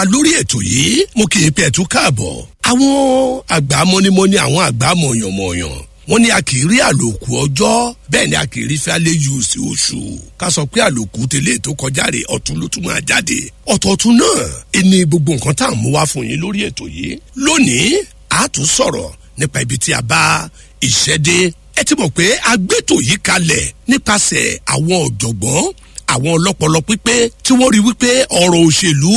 lórí ètò yìí mo kì í pẹ́ ẹ̀tún káàbọ̀ àwọn àgbà mọ́nímọ́ní àwọn àgbà mọ̀yànmọ̀yàn wọ́n ní a kì í rí àlòkù ọjọ́ bẹ́ẹ̀ ni a kì í rí fẹ́lẹ́ yù sí oṣù ká sọ pé àlòkù tẹ́lẹ̀ tó kọjá rè ọ̀tún ló tún máa jáde ọ̀tọ̀ọ̀tún náà ẹni gbogbo nǹkan tá à ń mú wá fún yín lórí ètò yìí lónìí a tún sọ̀rọ̀ nípa ibi tí a bá iṣẹ́ dé ẹ ti mọ̀ pé agbétò yìí kalẹ̀ nípasẹ̀ àwọn ọ̀jọ̀gbọ́n àwọn ọlọ́pọlọ pípé tí wọ́n rí wípé ọ̀rọ̀ òṣèlú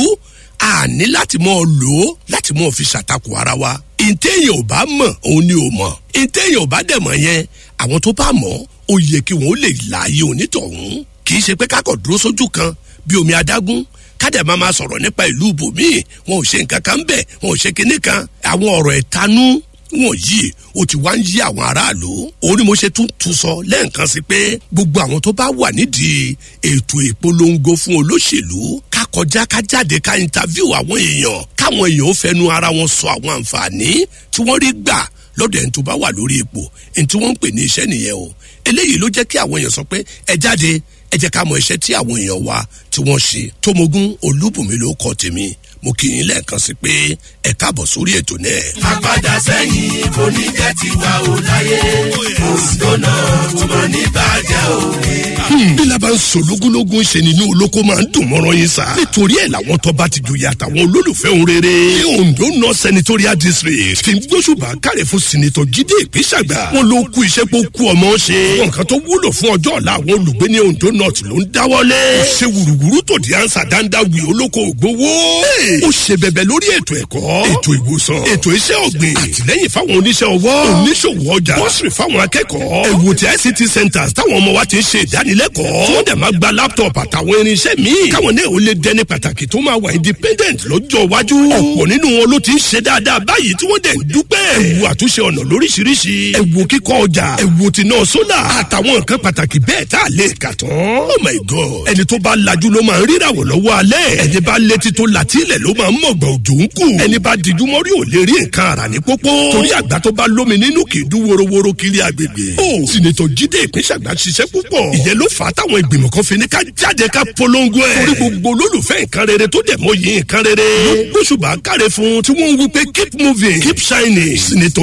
a ní láti mọ̀ lò ó láti mọ̀ fi ṣàtakò ara wa ìtẹ̀yìn ò bá mọ̀ òun ni ò mọ̀ ìtẹ̀yìn ò bá dẹ̀ mọ̀ yẹn àwọn tó bá mọ̀ ó yẹ kí wọ́n lè láàyè onítọ̀hún kì í ṣe pé kákọ̀ dúró sójú kan bí omi adágún kádẹ máa ma sọ̀rọ̀ nípa ìlú ibòmíì wọn ò ṣe nǹkan kan bẹ́ẹ̀ wọn ò ṣe kinní kan àwọn ọ̀rọ̀ ẹ̀tanú wọn yìí ó ti wá ń yí àwọn aráàlú òun ni mo ṣe tún tún sọ lẹ́ẹ̀kan sí pé gbogbo àwọn tó bá wà nídìí ètò ìpolongo fún olóṣèlú ká kọjá ká jáde ká interview àwọn èèyàn káwọn èèyàn ó fẹnu ara wọn sọ àwọn àǹfààní tí wọ́n rí gbà lọ́dọ̀ ẹni tó bá wà lórí ipò ẹni tí wọ́n ń pè ní iṣẹ́ nìyẹn o eléyìí ló jẹ́ kí àwọn èèyàn sọ pé ẹ jáde ẹ jẹ́ ká mọ iṣẹ́ tí àwọn èèyàn wa tí wọ́n ṣe tómogún olúbùnmi ló kọ́ tèmi mo kì í lẹ́ẹ̀kan sí pé ẹ káàbọ̀ sórí ètò náà. àpàdà sẹ́yìn kò ní jẹ́ tiwa ò láyé òǹdó náà tó máa ní bàjẹ́ òwe. bí laban sọ lógúnlógún ṣe nínú olóko máa ń dùn mọ́rọ́ yín sá. nítorí ẹ̀ làwọn tọ́ba ti joyè àtàwọn olólùfẹ́ òun rere. ní ondo north senatorial district fi gbósùbà kárẹ̀ fún sinitọ̀ jíde ìpínsàgbà. wọn ló kú iṣẹ́ pé ó kú ọmọ ṣe. wọn kan tó wúlò fún ọjọ́ ọ̀la àwọn olùgbé ní ondo north ló ń dáwọ́lé. ó ṣe wùrùwùrù tó di ansa dáńdá wì olóko ògbówó. ó ṣe bẹ̀bẹ̀ lórí ètò ẹ̀kọ́ ètò ìwòsàn ètò iṣẹ́ ọ̀gbìn àtìlẹ́yìn fáwọn oníṣẹ́ ọwọ́ oníṣòwò ọjà bọ́sìrì fáwọn akẹ́kọ̀ọ́ ẹ̀wò tí ict centres táwọn ọmọ wa ti ń ṣe ìdánilẹ́kọ̀ọ́ tí wọ́n dẹ̀ máa gba laptop àtàwọn irinṣẹ́ míì káwọn náà ó lè dẹni pàtàkì tó máa wà independent lọ́jọ́ iwájú ọ̀pọ̀ nínú wọn ló ti ń ṣe dáadáa báyìí tí wọ́n dẹ̀ ń dúpẹ́ ẹ̀wò àtúnṣe ọ̀nà lóríṣiríṣi ẹ̀wò kíkọ́ ọjà ẹ̀wò tí náà sólà àtàwọn nǹkan pàtàkì bẹ́ẹ̀ tá a lè kà tán oh my god ẹni tó bá lajú ló máa ń ríràwọ̀ lọ́wọ́ alẹ́ ẹni bá létí tó làtílẹ̀ ló máa ń mọ̀gbọ̀n òjò ń kù ẹni bá dijú mọ́rí ò lè rí nǹkan ara ní pópó torí àgbà tó bá lómi nínú kì í dún worowóró kiri agbègbè ó sinetọ jíde ìpínṣàgbà ṣiṣẹ́ púpọ̀ ìyẹn ló fà á táwọn ìgbìmọ̀ kan fi ní ká jáde ká polongo ẹ̀ torí gbogbo olólùfẹ́ nǹkan rere tó dẹ̀ mọ́ yìí nǹkan rere ló gbóṣùbà káre fún tí wọ́n ń wí pé keep moving keep shining sinetọ